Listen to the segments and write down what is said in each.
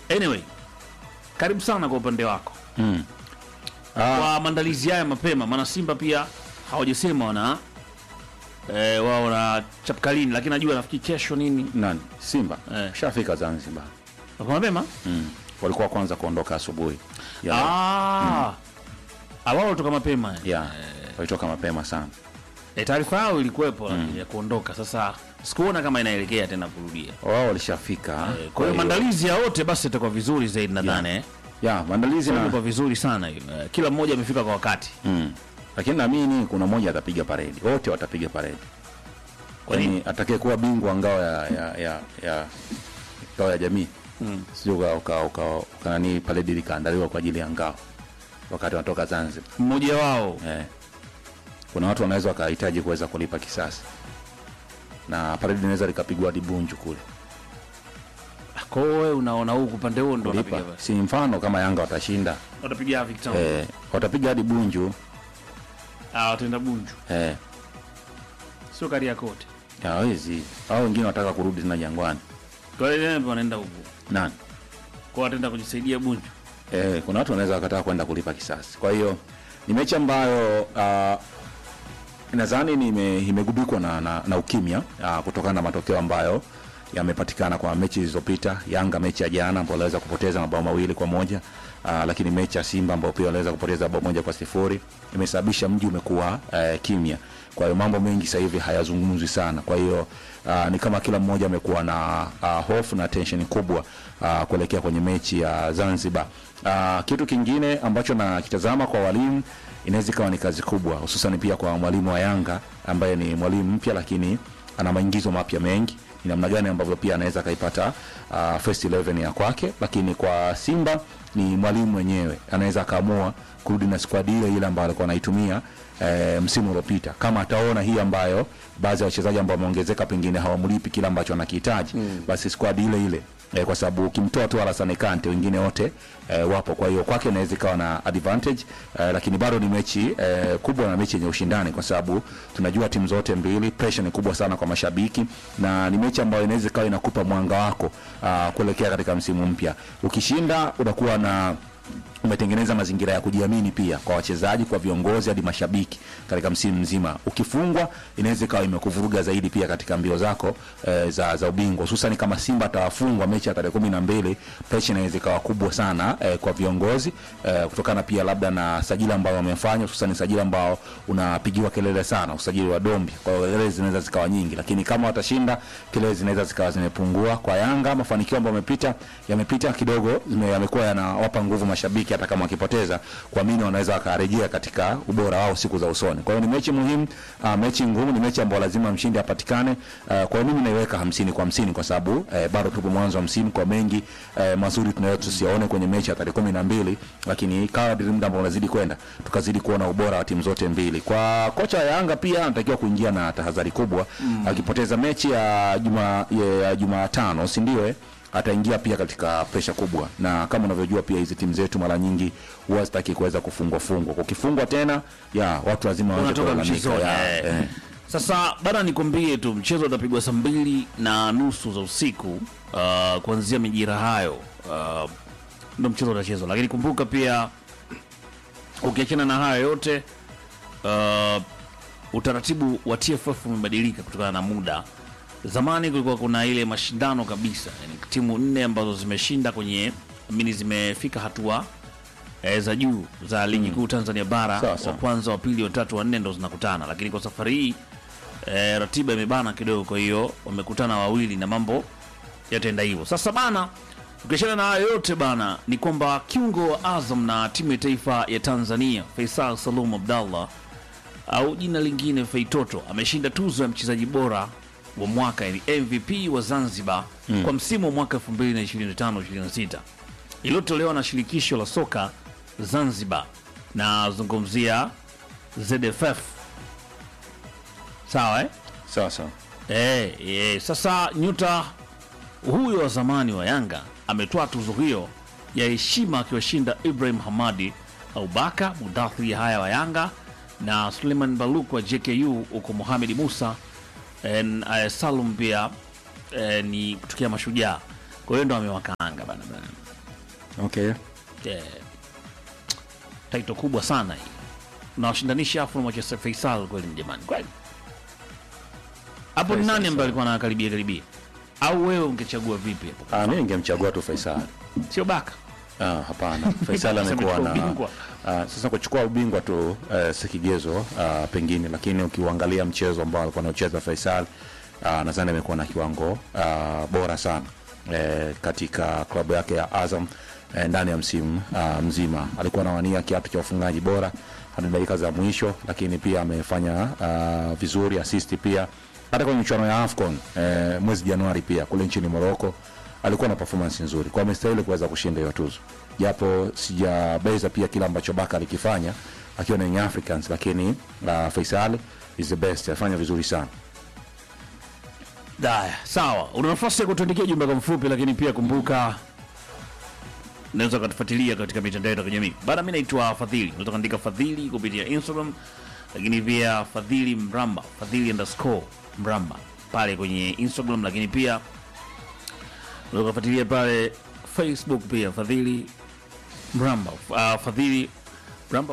anyway karibu sana kwa upande wako Mm. Ah, kwa maandalizi haya mapema maana simba pia hawajasema wana eh, wao na chapkalini lakini najua nafikiri kesho nini nani? Simba Eh. shafika Zanzibar. Wako mapema Mm. Walikuwa kwanza kuondoka asubuhi. Ya leo. ah Ah, wao walitoka mapema Ya, walitoka mapema sana. e, taarifa yao ilikuwepo lakini ya kuondoka sasa sikuona kama inaelekea tena kurudia Wao walishafika. Eh, kwa hiyo maandalizi ya wote basi itakuwa vizuri zaidi nadhani eh. ya maandalizi na itakuwa vizuri sana hiyo Eh, kila mmoja amefika kwa wakati mm. Lakini naamini kuna mmoja atapiga paredi. Wote watapiga paredi. Kwa nini? Yaani atakaye kuwa bingwa ngao ya ya ya, ya ngao ya jamii. Mm. Sio uka uka, uka, uka nani paredi likaandaliwa kwa ajili ya ngao wakati wanatoka Zanzibar. mmoja wao Eh. Kuna watu wanaweza wakahitaji kuweza kulipa kisasi. Na paredi inaweza likapigwa hadi Bunju kule. kwa hiyo wewe unaona huku upande huo ndo Kulipa. wanapiga basi Si mfano kama Yanga watashinda. watapiga Victor Eh, watapiga hadi Bunju. ah wataenda Bunju Eh. sio Kariakoo Hawezi. Hao wengine wanataka kurudi tena Jangwani. kwa hiyo ndio wanaenda huku Nani? kwa wataenda kujisaidia Bunju Eh, kuna watu wanaweza wakataka kwenda kulipa kisasi. Kwa hiyo ni mechi ambayo uh, nadhani nime- imegubikwa na, na, na ukimya uh, kutokana na matokeo ambayo yamepatikana kwa mechi zilizopita. Yanga mechi ya jana ambao waliweza kupoteza mabao mawili kwa moja uh, lakini mechi ya Simba ambao pia waliweza kupoteza bao moja kwa sifuri imesababisha mji umekuwa uh, kimya. Kwa hiyo mambo mengi sasa hivi hayazungumzwi sana. Kwa hiyo uh, ni kama kila mmoja amekuwa na uh, hofu na tension kubwa uh, kuelekea kwenye mechi ya Zanzibar. Uh, kitu kingine ambacho nakitazama kwa walimu inaweza ikawa ni kazi kubwa, hususan pia kwa mwalimu wa Yanga ambaye ni mwalimu mpya, lakini ana maingizo mapya mengi ni namna gani ambavyo pia anaweza akaipata uh, first 11 ya kwake, lakini kwa Simba ni mwalimu mwenyewe anaweza akaamua kurudi na squad ile ile ambayo alikuwa anaitumia eh, msimu uliopita, kama ataona hii ambayo baadhi ya wachezaji ambao wameongezeka pengine hawamlipi kile ambacho anakihitaji mm. basi squad ile ile eh, kwa sababu ukimtoa tu Alassane Kante wengine wote eh, wapo. Kwa hiyo kwake inaweza ikawa na advantage eh, lakini bado ni mechi eh, kubwa na mechi yenye ushindani, kwa sababu tunajua timu zote mbili, pressure ni kubwa sana kwa mashabiki, na ni mechi ambayo inaweza ikawa inakupa mwanga wako uh, kuelekea katika msimu mpya. Ukishinda unakuwa na umetengeneza mazingira ya kujiamini pia kwa wachezaji, kwa viongozi hadi mashabiki katika msimu mzima. Ukifungwa inaweza ikawa imekuvuruga zaidi pia katika mbio zako e, za, za ubingwa, hususan kama Simba atawafungwa mechi ya tarehe kumi na mbili, presha inaweza ikawa kubwa sana e, kwa viongozi e, kutokana pia labda na sajili ambao wamefanya, hususan sajili ambao unapigiwa kelele sana, usajili wa Dombi. Kwa hiyo kelele zinaweza zikawa nyingi, lakini kama watashinda kelele zinaweza zikawa zimepungua. Kwa Yanga mafanikio ambayo yamepita yamepita kidogo, zime- yamekuwa yanawapa nguvu mashabiki hata kama wakipoteza, kuamini wanaweza wakarejea katika ubora wao siku za usoni. Kwa hiyo ni mechi muhimu, uh, mechi ngumu, ni mechi ambayo lazima mshindi apatikane. Uh, kwa hiyo mimi naiweka hamsini kwa hamsini kwa sababu eh, bado tupo mwanzo wa msimu, kwa mengi eh, mazuri tunaweza tusiyaone kwenye mechi ya tarehe kumi na mbili, lakini kadri muda ambao unazidi kwenda tukazidi kuona ubora wa timu zote mbili. Kwa kocha wa Yanga pia anatakiwa kuingia na tahadhari kubwa mm. akipoteza mechi ya juma ya Jumatano, si ndio? eh? ataingia pia katika presha kubwa, na kama unavyojua pia hizi timu zetu mara nyingi huwa zitaki kuweza kufungwa fungwa. Ukifungwa tena ya watu lazima waanze unatoka kulalamika. mchezoni Ya, eh. eh. Sasa bana, nikwambie tu mchezo utapigwa saa mbili na nusu za usiku uh, kuanzia mijira hayo uh, ndo mchezo utachezwa, lakini kumbuka pia ukiachana na hayo yote uh, utaratibu wa TFF umebadilika kutokana na muda. Zamani kulikuwa kuna ile mashindano kabisa, yani timu nne ambazo zimeshinda kwenye mini zimefika hatua eh, za juu za ligi kuu Tanzania bara, Sawa, wa sawa. kwanza, wa pili, wa tatu, wa nne ndo zinakutana, lakini kwa safari hii eh, ratiba imebana kidogo, kwa hiyo wamekutana wawili na mambo yataenda hivyo. Sasa bana, ukiachana na hayo yote bana, ni kwamba kiungo wa Azam na timu ya taifa ya Tanzania Faisal Salum Abdallah au jina lingine Feitoto ameshinda tuzo ya mchezaji bora wa mwaka yani MVP wa Zanzibar kwa msimu wa mwaka 2025-26 iliyotolewa na shirikisho la soka Zanzibar na zungumzia ZFF. Sawa eh? Sawa sawa. Eh, eh, sasa nyota huyo wa zamani wa Yanga ametoa tuzo hiyo ya heshima akiwashinda Ibrahim Hamadi Aubaka Mudathiri haya wa Yanga na Suleiman Baluk wa JKU huko Mohamed Musa en, eh, Salum pia eh, ni kutokea Mashujaa. kwa hiyo ndo amewakaanga bana bana okay Eh, taito kubwa sana hii nawashindanisha afu na Manchester Faisal kweli jamani kweli hapo ni Faisal nani ambaye sawa. alikuwa anakaribia karibia au wewe ungechagua vipi hapo ah, mi ningemchagua tu Faisal sio baka Ah, hapana Faisal Sasa amekuwa amechukua na ubingwa. ah, sasa kuchukua ubingwa tu eh, si kigezo ah, pengine, lakini ukiuangalia mchezo ambao alikuwa anacheza Faisal ah, nadhani amekuwa na kiwango ah, bora sana eh, katika klabu yake ya Azam eh, ndani ya msimu ah, mzima alikuwa anawania kiatu cha ufungaji bora hadi dakika za mwisho, lakini pia amefanya ah, vizuri assist pia hata kwenye michuano ya AFCON eh, mwezi Januari pia kule nchini Morocco alikuwa na performance nzuri kwa amestahili kuweza kushinda hiyo tuzo, japo sijabeza pia kile ambacho Baka alikifanya akiwa na Young Africans, lakini uh, Faisal is the best, afanya vizuri sana. Daya, sawa. Una nafasi ya kutuandikia jumbe kwa mfupi, lakini pia kumbuka unaweza ukatufuatilia katika mitandao yetu ya kijamii. Bana, mimi naitwa Fadhili. Unaweza kuandika Fadhili kupitia Instagram, lakini pia Fadhili Mramba, Fadhili underscore Mramba pale kwenye Instagram, lakini pia unaweza kufuatilia pale Facebook pia Fadhili Mramba, uh, Fadhili Mramba,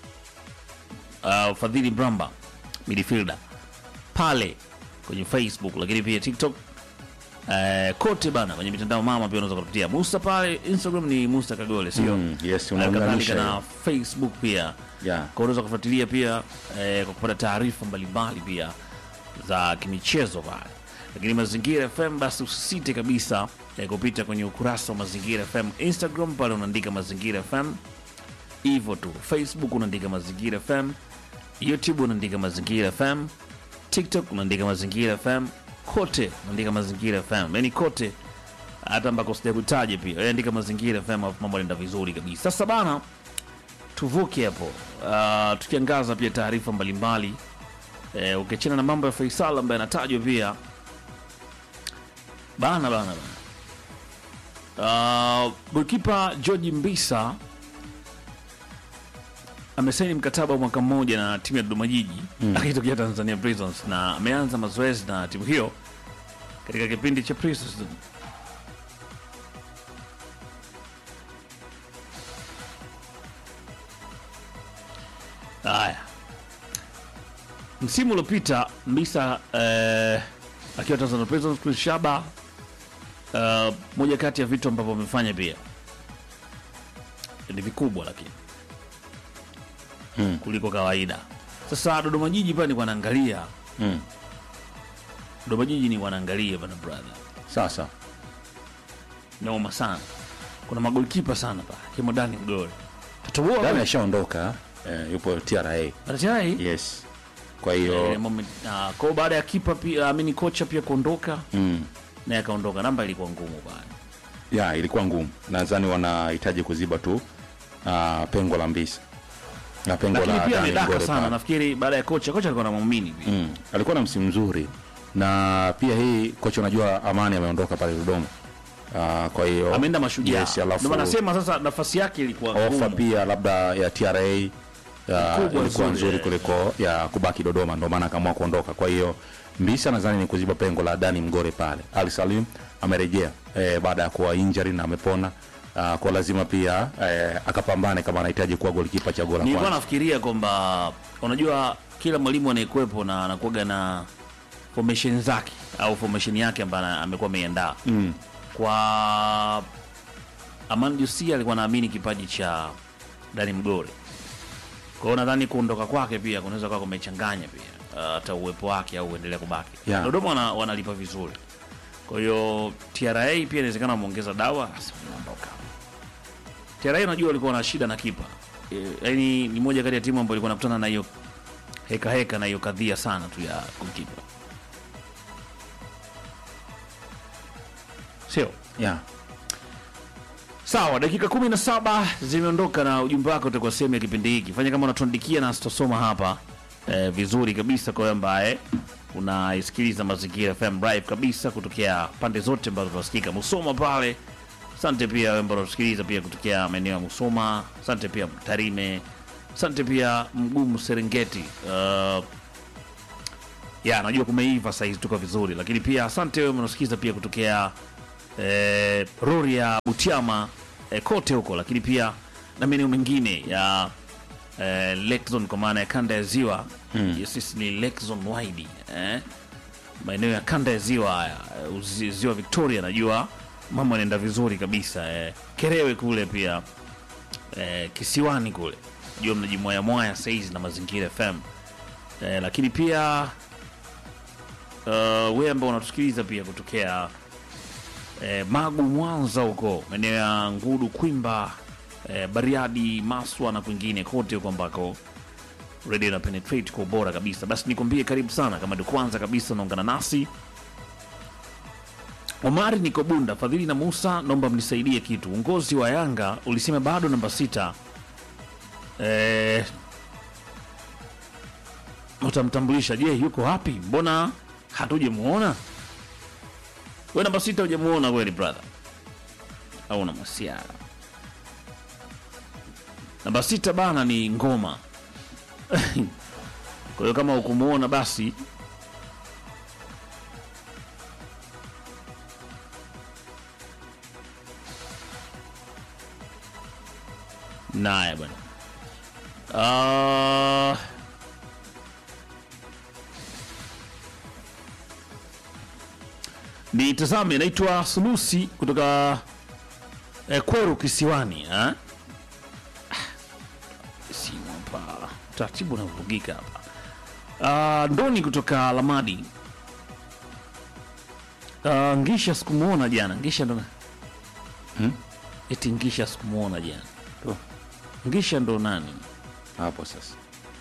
uh, Fadhili Mramba midfielder pale kwenye Facebook, lakini pia TikTok eh, kote bana, kwenye mitandao mama pia unaweza kupitia Musa pale Instagram ni Musa Kagole, sio Mm, yes, Hali unaunganisha kadhalika na hiyo. Facebook pia Yeah. kwa unaweza kufuatilia pia eh, kwa kupata taarifa mbalimbali pia za kimichezo pale. Lakini Mazingira FM basi usisite kabisa eh, kupita kwenye ukurasa wa Mazingira FM Instagram, pale unaandika Mazingira FM hivyo tu. Facebook unaandika Mazingira FM, YouTube unaandika Mazingira FM, TikTok unaandika Mazingira FM, kote unaandika Mazingira FM, yani kote hata ambako sijakutaja pia wewe andika Mazingira FM, alafu mambo yanaenda vizuri kabisa. Sasa bana, tuvuke hapo uh, tukiangaza pia taarifa mbalimbali eh, ukiachana na mambo ya Faisal ambaye anatajwa pia bana bana bana uh, golkipa George Mbisa amesaini mkataba wa mwaka mmoja na timu ya Dodoma Jiji akitokea Tanzania Prisons na ameanza mazoezi na timu hiyo katika kipindi cha pre-season. Haya, msimu uliopita Mbisa eh, akiwa Tanzania Prisons Chris Shaba eh, moja kati ya vitu ambavyo amefanya pia ni vikubwa lakini Mm. kuliko kawaida. Sasa Dodoma Jiji pale ni wanaangalia, Mm. Dodoma Jiji ni wanaangalia bana brother, Sasa noma sana. Kuna magolikipa sana pale kimo Dani Mgore tatoboa Dani ashaondoka eh, yupo TRA. Baadaye Yes. Kwa ile hiyo moment ah, kwa hiyo baada ya kipa pia amini kocha pia kuondoka mm, naye akaondoka, namba ilikuwa ngumu bana. ya ilikuwa ngumu. Nadhani wanahitaji kuziba tu uh, pengo la Mbisa na pengo Lakini la pia Dani amedaka Mgore sana, pale. nafikiri baada ya kocha, kocha alikuwa anamwamini pia Mm. Alikuwa na msimu mzuri na pia hii kocha, unajua Amani ameondoka pale Dodoma. Uh, kwa hiyo ameenda Mashujaa, yes, alafu ndio maana nasema sasa nafasi yake ilikuwa ofa ngumu. pia labda ya TRA ya, Kubwa ilikuwa nzuri, nzuri eh. kuliko ya kubaki Dodoma, ndio maana akaamua kuondoka. Kwa hiyo Mbisa nadhani ni kuziba pengo la Dani Mgore pale. Ali Salim amerejea eh, baada ya kuwa injury na amepona. Uh, kwa lazima pia eh, akapambane kama anahitaji kuwa golikipa cha gola Nilikuwa kwanza. nafikiria kwamba unajua kila mwalimu anayekuwepo na anakuwaga na formation zake au formation yake ambayo ana- amekuwa ameiandaa Mm. kwa Aman Jusi alikuwa naamini kipaji cha Dani Mgore. Kwa hiyo nadhani kuondoka kwake pia kunaweza kuwa kumechanganya pia uh, hata uwepo wake au uendelea kubaki. Yeah. Dodoma wana, wanalipa vizuri. Kwa hiyo TRA pia inawezekana wameongeza dawa basi wanaondoka. TRA unajua walikuwa na shida na kipa. E, yaani ni moja kati ya timu ambayo ilikuwa inakutana na hiyo heka heka na hiyo kadhia sana tu ya goalkeeper. Sio? Yeah. Sawa, dakika kumi na saba zimeondoka na ujumbe wako utakuwa sehemu ya kipindi hiki. Fanya kama unatuandikia na sitasoma hapa eh, vizuri kabisa kwa wewe ambaye unaisikiliza Mazingira FM live kabisa kutokea pande zote ambazo tunasikika Musoma pale. Asante pia wewe ambao unatusikiliza pia kutokea maeneo ya Musoma. Asante pia Tarime. Asante pia Mgumu Serengeti. Uh, ya najua kumeiva saizi tuko vizuri, lakini pia asante wewe unasikiza pia kutokea eh, Rorya, Butiama eh, kote huko, lakini pia na maeneo mengine ya eh, Lake Zone kwa maana ya kanda ya ziwa mm. yes, sisi ni Lake Zone wide eh, maeneo ya kanda ya ziwa haya eh, uzi- ziwa Victoria, najua mambo yanaenda vizuri kabisa eh, Kerewe kule pia eh, kisiwani kule jua mnajimwaya mwaya saizi na mazingira FM eh, lakini pia uh, wewe ambao unatusikiliza pia kutokea eh, Magu, Mwanza huko maeneo ya Ngudu, Kwimba, eh, Bariadi, Maswa na kwingine kote huko ambako radio na penetrate kwa ubora kabisa. Basi nikwambie karibu sana, kama ndio kwanza kabisa unaungana nasi. Omari niko Bunda, Fadhili na Musa, naomba mnisaidie kitu. Uongozi wa Yanga ulisema bado namba sita eh, utamtambulisha. Je, yuko wapi? Mbona hatujamuona? We namba sita hujamuona kweli brother, au una masiara? Namba sita bana ni ngoma. Kwa hiyo kama ukumuona basi naye bwana Ah, nitazame, naitwa Sulusi kutoka eh, Kweru Kisiwani eh? Ah, simu hapa taratibu unavurugika hapa. Ah, Ndoni kutoka Lamadi. Ah, Ngisha sikumwona jana. Ngisha ndo Hmm? eti Ngisha sikumwona jana. Tu, Ngisha ndo nani? hapo sasa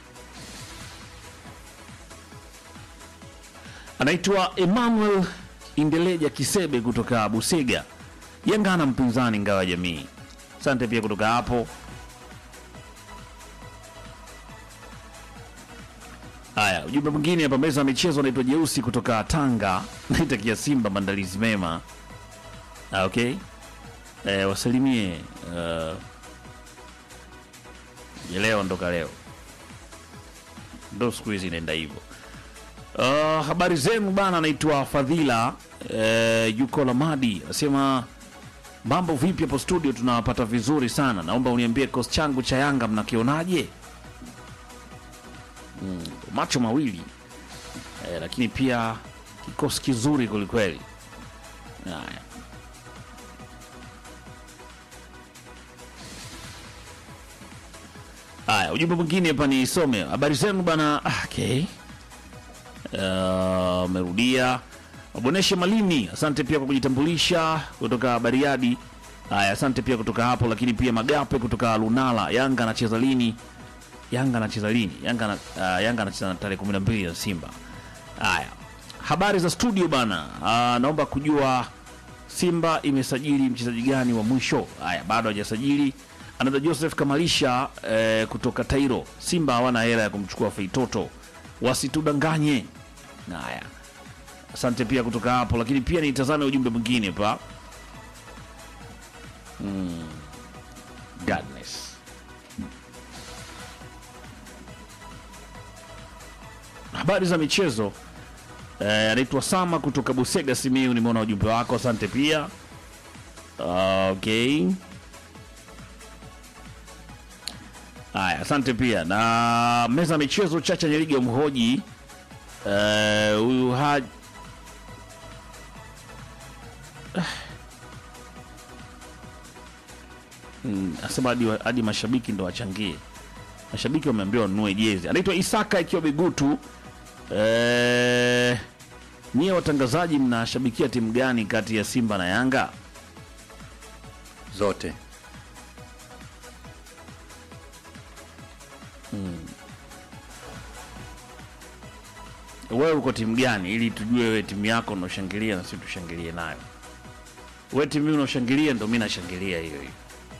anaitwa Emmanuel Indeleja Kisebe kutoka Busega. Yanga ana mpinzani ngawa jamii. Asante pia kutoka hapo. Haya, ujumbe mwingine hapa, meza ya michezo, anaitwa Jeusi kutoka Tanga, naitakia Simba maandalizi mema. Ah, okay. Eh, wasalimie uh, leo ndoka leo ndo siku hizi inaenda hivyo. Uh, habari zenu bana, anaitwa Fadhila uh, yuko Lamadi, anasema mambo vipi hapo studio, tunawapata vizuri sana. Naomba uniambie kikosi changu cha Yanga mnakionaje? Mm, macho mawili eh, lakini pia kikosi kizuri kwelikweli. Haya, haya, ujumbe mwingine hapa ni some habari zenu bana. Ah, okay amerudia Waboneshe Malimi, asante pia kwa kujitambulisha kutoka Bariadi. Haya, asante pia kutoka hapo, lakini pia Magape kutoka Lunala. Yanga anacheza lini? Yanga anacheza lini? Yanga na, uh, Yanga anacheza na tarehe 12 ya Simba. Haya, habari za studio bana. Uh, naomba kujua Simba imesajili mchezaji gani wa mwisho? Haya, bado hajasajili. Anaitwa Joseph Kamalisha eh, kutoka Tairo. Simba hawana hela ya kumchukua Feitoto, wasitudanganye. Haya, asante pia kutoka hapo, lakini pia nitazame ujumbe mwingine pa mm. Godness. Habari za michezo eh, anaitwa Sama kutoka Busega Simiu, nimeona ujumbe wako, asante pia. Okay. Haya, asante pia na meza ya michezo Chacha Nyeriga mhoji eh, huyu ha Mm, asema hadi, wa- hadi mashabiki ndo wachangie. Mashabiki wameambiwa wanunue jezi. Anaitwa Isaka ikiwa Bigutu. Eh, nyie watangazaji mnashabikia timu gani kati ya Simba na Yanga? zote Wewe uko timu gani, ili tujue wewe timu yako unaoshangilia na sisi tushangilie nayo. Wewe timu hiyo unaoshangilia ndo mimi nashangilia hiyo hiyo.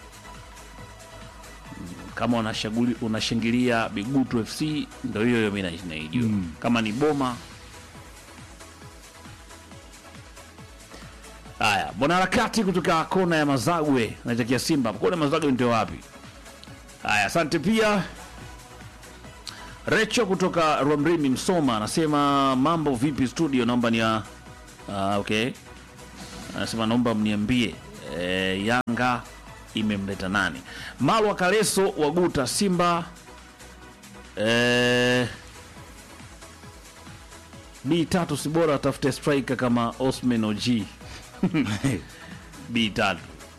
Mm, Kama unashaguli- unashangilia Bigutu FC ndo hiyo hiyo mimi na- naijua. Kama ni Boma Haya, mwanaharakati kutoka kona ya Mazagwe naitakia Simba. Kona ya Mazagwe ndio wapi? Haya, asante pia Recho kutoka Rwamrimi Msoma anasema mambo vipi studio, naomba ni uh, okay. anasema naomba mniambie e, Yanga imemleta nani? Malwa Kaleso waguta Simba e, B tatu si bora atafute striker kama Osman OG B tatu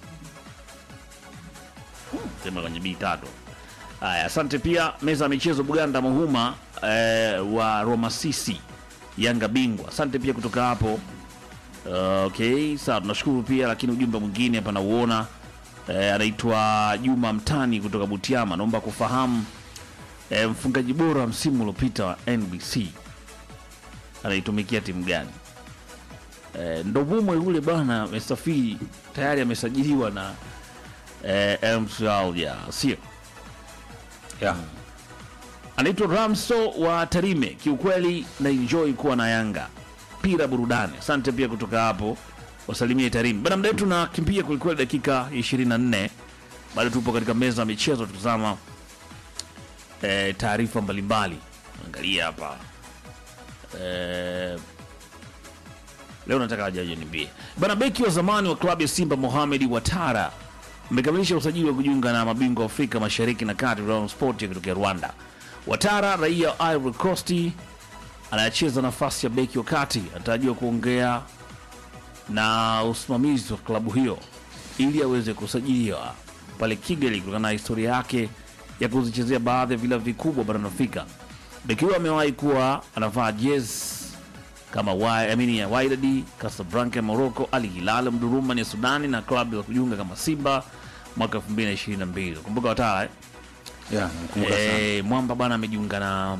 sema kwenye B tatu. Haya, asante pia meza ya michezo Buganda Muhuma eh, wa Roma Sisi Yanga bingwa. Asante pia kutoka hapo. Uh, okay, sawa, tunashukuru pia, lakini ujumbe mwingine hapa nauona eh, anaitwa Juma Mtani kutoka Butiama, naomba kufahamu eh, mfungaji bora msimu uliopita wa NBC anaitumikia timu gani? Eh, Ndovumwe yule bwana amesafiri tayari, amesajiliwa na eh, MCL ya sio yeah. anaitwa Ramso wa Tarime. Kiukweli na enjoy kuwa na Yanga pira burudani. Asante pia kutoka hapo, wasalimie Tarime bana. Muda wetu nakimbia kwelikweli, dakika 24 bado tupo katika meza ya michezo, tutazama eh, taarifa mbalimbali. Angalia hapa eh, leo nataka wajaje niambie bana. Beki wa zamani wa klabu ya Simba Mohamed Watara amekamilisha usajili wa kujiunga na mabingwa wa Afrika Mashariki na Kati Rayon Sport ya kutokea Rwanda. Watara raia wa Ivory Coast anayecheza nafasi ya beki wa kati anatarajiwa kuongea na usimamizi wa klabu hiyo ili aweze kusajiliwa pale Kigali kutokana na historia yake ya kuzichezea baadhi ya vilabu vikubwa barani Afrika. Beki huyo amewahi kuwa anavaa jezi kama wa- I mean, ya Wydad, Casablanca ya Morocco, Al Hilal Mduruma ya Sudani na klabu za kujiunga kama Simba mwaka 2022. Kumbuka Watara eh? Yeah, nakumbuka sana. Eh, Mwamba bwana amejiunga na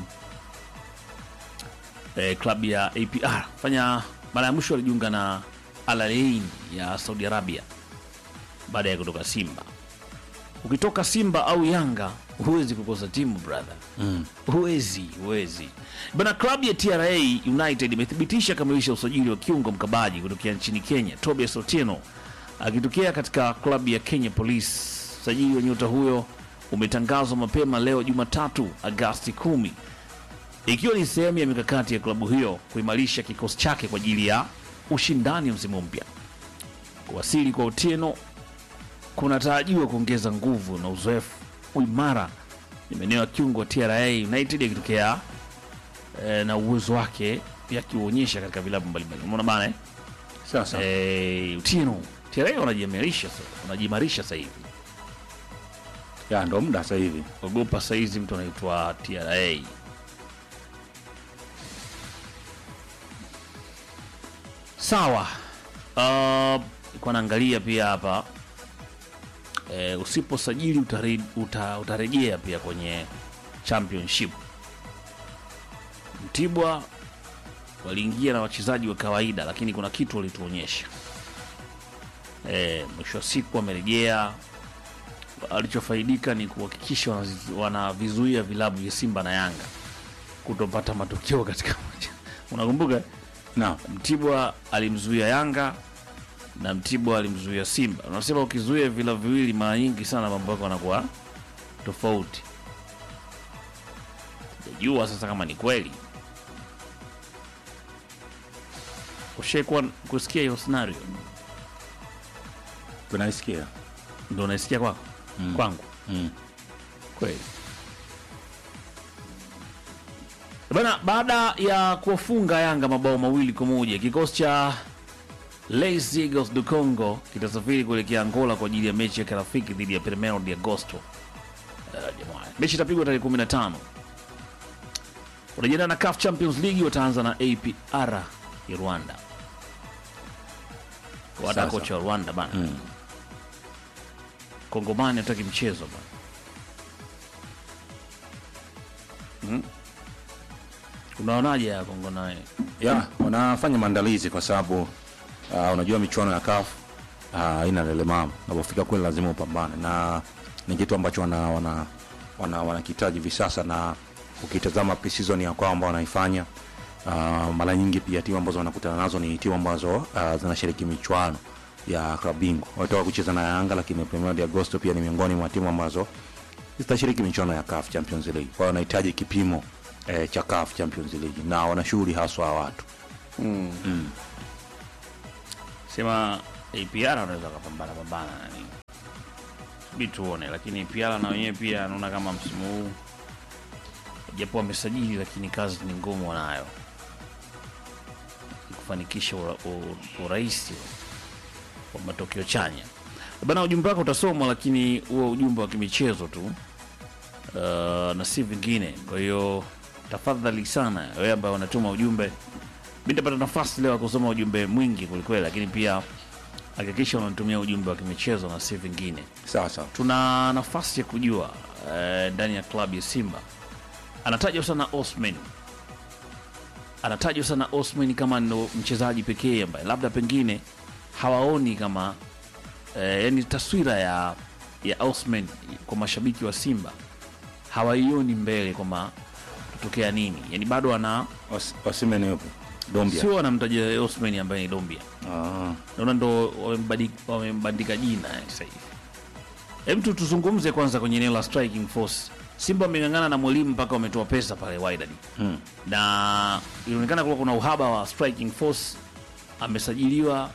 eh, klabu ya APR. Fanya mara ya mwisho alijiunga na Al Ain ya Saudi Arabia baada ya kutoka Simba. Ukitoka Simba au Yanga huwezi kukosa timu brother, Mm. huwezi huwezi bana. Klabu ya TRA United imethibitisha kamilisha usajili wa kiungo mkabaji kutokea nchini Kenya Tobias Otieno akitokea katika klabu ya Kenya Police. Usajili wa nyota huyo umetangazwa mapema leo Jumatatu Agasti kumi, ikiwa ni sehemu ya mikakati ya klabu hiyo kuimarisha kikosi chake kwa ajili ya ushindani msimu mpya. Kuwasili kwa Otieno kunatarajiwa kuongeza nguvu na uzoefu uimara ni maeneo ya kiungo wa TRA United yakitokea eh, na uwezo wake pia akiuonyesha katika vilabu mbalimbali. Umeona bana eh? Sasa Eh, Otieno TRA wanajiimarisha sasa, wanajiimarisha sasa hivi. ya ndo muda sasa hivi. Ogopa sasa hizi mtu anaitwa TRA. Sawa. Uh, kwa naangalia pia hapa eh, usiposajili utare, uta, utarejea pia kwenye championship. Mtibwa waliingia na wachezaji wa kawaida, lakini kuna kitu walituonyesha. Eh, mwisho wa siku wamerejea alichofaidika ni kuhakikisha wanazi- wanavizuia vilabu vya Simba na Yanga kutopata matokeo katika moja. Unakumbuka Na Mtibwa alimzuia Yanga na Mtibwa alimzuia Simba. Unasema ukizuia vilabu viwili, mara nyingi sana mambo yako yanakuwa tofauti. Sijajua sasa kama ni kweli. Ushaikuwa kusikia hiyo scenario? tunaisikia. Ndio unaisikia kwako? Kwangu Mm. kweli bana. Baada ya kuwafunga Yanga mabao mawili kwa moja, kikosi cha Les Eagles du Congo kitasafiri kuelekea Angola kwa ajili ya mechi ya kirafiki dhidi ya Primeiro de Agosto. Uh, jamani, mechi itapigwa tarehe 15. Wanajiandaa na CAF Champions League, wataanza na APR ya Rwanda. Wada Sasa. kocha wa Rwanda bana Mm. Kongomani hataki mchezo bana. Mm. Unaonaje ya Kongo naye? ya wanafanya maandalizi kwa sababu uh, unajua michuano ya CAF uh, haina lelemama. Unapofika kule lazima upambane, na ni kitu ambacho wana wana wana wanakihitaji hivi sasa, na ukitazama pre-season ya kwao ambao wanaifanya uh, mara nyingi pia timu ambazo wanakutana nazo ni timu ambazo uh, zinashiriki michuano ya klabu bingwa. Wametoka kucheza na Yanga, lakini Premier de Agosto pia ni miongoni mwa timu ambazo zitashiriki michuano ya CAF Champions League. Kwa hiyo wanahitaji kipimo eh, cha CAF Champions League na wana shughuli haswa wa watu sema APR anaweza kapambana pambana nani bi tuone, lakini APR na wenyewe pia anaona kama msimu huu japo wamesajili, lakini kazi ni ngumu wanayo kufanikisha ura- u- urahisi wa matokeo chanya. Bana, ujumbe wako utasomwa, lakini huo ujumbe wa kimichezo tu uh, na si vingine. Kwa hiyo tafadhali sana wewe ambaye unatuma ujumbe, mi nitapata nafasi leo ya kusoma ujumbe mwingi kwelikweli, lakini pia hakikisha unatumia ujumbe wa kimichezo na si vingine. sawa sawa Tuna nafasi ya kujua eh, ndani ya klabu ya Simba anatajwa sana Osman, anatajwa sana Osman kama ndo mchezaji pekee ambaye labda pengine hawaoni kama eh, yani taswira ya ya Osman kwa mashabiki wa Simba hawaioni mbele kwamba tutokea nini, yani bado ana Os- Osimhen yupo Dombia sio anamtaja Osman ambaye ni Dombia ah. naona ndo wamembadi- wamembandika jina eh, sasa hivi. Hem tu tuzungumze kwanza kwenye eneo la striking force. Simba wameng'ang'ana na mwalimu mpaka wametoa pesa pale Wydad hmm. na ilionekana kuwa kuna uhaba wa striking force. Amesajiliwa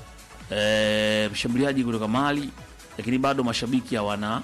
eh, mshambuliaji kutoka Mali, lakini bado mashabiki hawana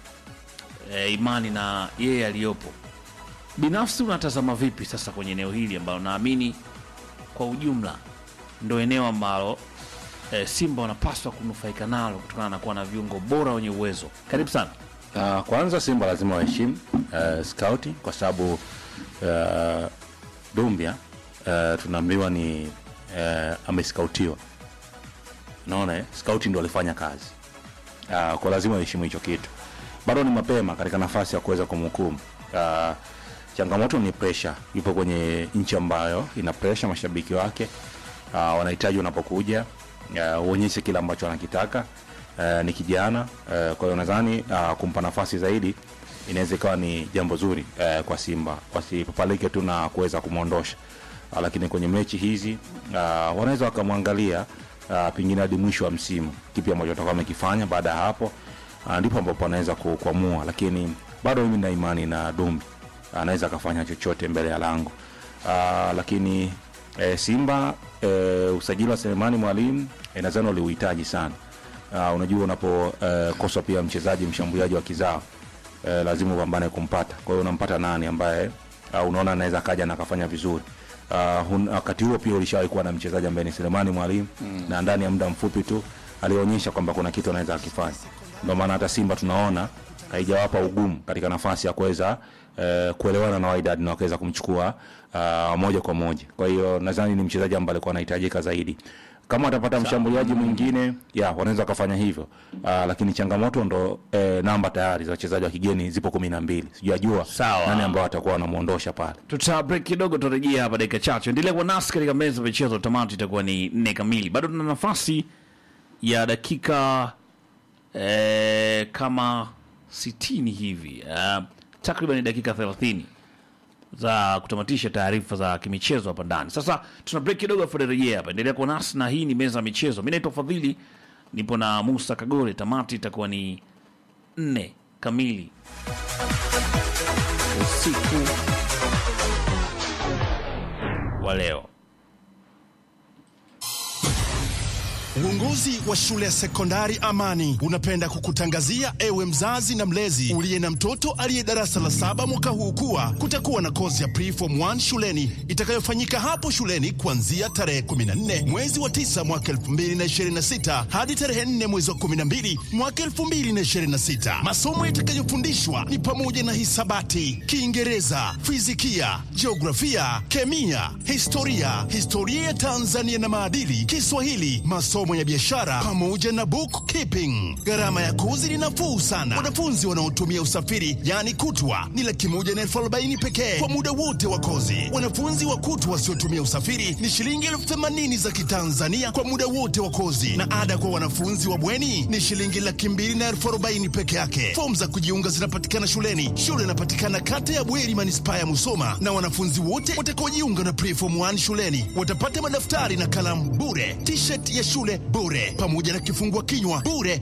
eh, imani na yeye aliyopo. Binafsi unatazama vipi sasa kwenye eneo hili ambalo naamini kwa ujumla ndo eneo ambalo eh, Simba wanapaswa kunufaika nalo kutokana na kuwa na viungo bora wenye uwezo. Karibu sana. Uh, kwanza Simba lazima waheshimu uh, scouting kwa sababu uh, Dumbia uh, tunaambiwa ni uh, ameskautiwa, unaona eh? Scouting ndo alifanya kazi uh, kwa lazima waheshimu hicho kitu. Bado ni mapema katika nafasi ya kuweza kumhukumu. Uh, changamoto ni pressure, yupo kwenye nchi ambayo ina pressure, mashabiki wake uh, wanahitaji unapokuja uh, uonyeshe kile ambacho wanakitaka uh, ni kijana uh, kwa hiyo nadhani uh, kumpa nafasi zaidi inaweza ikawa ni jambo zuri uh, kwa Simba wasipapalike tu na kuweza kumwondosha uh, lakini kwenye mechi hizi uh, wanaweza wakamwangalia uh, pengine hadi mwisho wa msimu kipi ambacho watakuwa wamekifanya baada ya hapo uh, ndipo ambapo anaweza ku- kuamua lakini bado mimi na imani na Dumbi anaweza akafanya chochote mbele ya lango uh, lakini eh, Simba eh, usajili wa Selemani Mwalimu eh, nadhani waliuhitaji sana uh, unajua unapokosa uh, pia mchezaji mshambuliaji wa kizao uh, lazima upambane kumpata kwa hiyo unampata nani ambaye uh, unaona anaweza akaja na akafanya vizuri uh, hun, wakati huo pia ulishawahi kuwa na mchezaji ambaye ni Selemani Mwalimu mm. na ndani ya muda mfupi tu alionyesha kwamba kuna kitu anaweza akifanya ndio maana hata Simba tunaona haijawapa ugumu katika nafasi ya kuweza eh, kuelewana na Wydad na wakaweza kumchukua uh, moja kwa moja. Kwa hiyo nadhani ni mchezaji ambaye alikuwa anahitajika zaidi. Kama watapata mshambuliaji mwingine ya wanaweza wakafanya hivyo uh, lakini changamoto ndo eh, namba tayari za wachezaji wa kigeni zipo kumi na mbili. Sijajua Sawa. nani ambao watakuwa wanamuondosha pale. Tuta break kidogo, tutarejea hapa dakika chache. Endelea kuwa nasi katika meza ya michezo. Tamati itakuwa ni nne kamili. Bado tuna nafasi ya dakika eh, kama sitini hivi uh, takriban dakika thelathini za kutamatisha taarifa za kimichezo hapa ndani. Sasa tuna break kidogo, afu tutarejea hapa. Endelea kuwa nasi na hii ni meza ya michezo. Mimi naitwa Fadhili, nipo na Musa Kagore. Tamati itakuwa ni nne kamili usiku wa leo. Uongozi wa shule ya sekondari Amani unapenda kukutangazia ewe mzazi na mlezi uliye na mtoto aliye darasa la saba mwaka huu kuwa kutakuwa na kozi ya preform 1 shuleni itakayofanyika hapo shuleni kuanzia tarehe 14 mwezi wa 9 mwaka 2026 hadi tarehe 4 mwezi wa 12 mwaka 2026. Masomo yatakayofundishwa ni pamoja na hisabati, Kiingereza, fizikia, jiografia, kemia, historia, historia ya Tanzania na maadili, Kiswahili, masomo ya biashara pamoja na bookkeeping. Gharama ya kozi ni nafuu sana. Wanafunzi wanaotumia usafiri yani kutwa ni laki moja na elfu arobaini pekee kwa muda wote wa kozi. Wanafunzi wa kutwa wasiotumia usafiri ni shilingi elfu themanini za Kitanzania kwa muda wote wa kozi, na ada kwa wanafunzi wa bweni ni shilingi laki mbili na elfu arobaini peke yake. Fomu za kujiunga zinapatikana shuleni. Shule inapatikana kata ya Bweri, manispaa ya Musoma, na wanafunzi wote watakaojiunga na preform 1 shuleni watapata madaftari na kalamu bure, t-shirt ya shule bure, pamoja na kifungua kinywa bure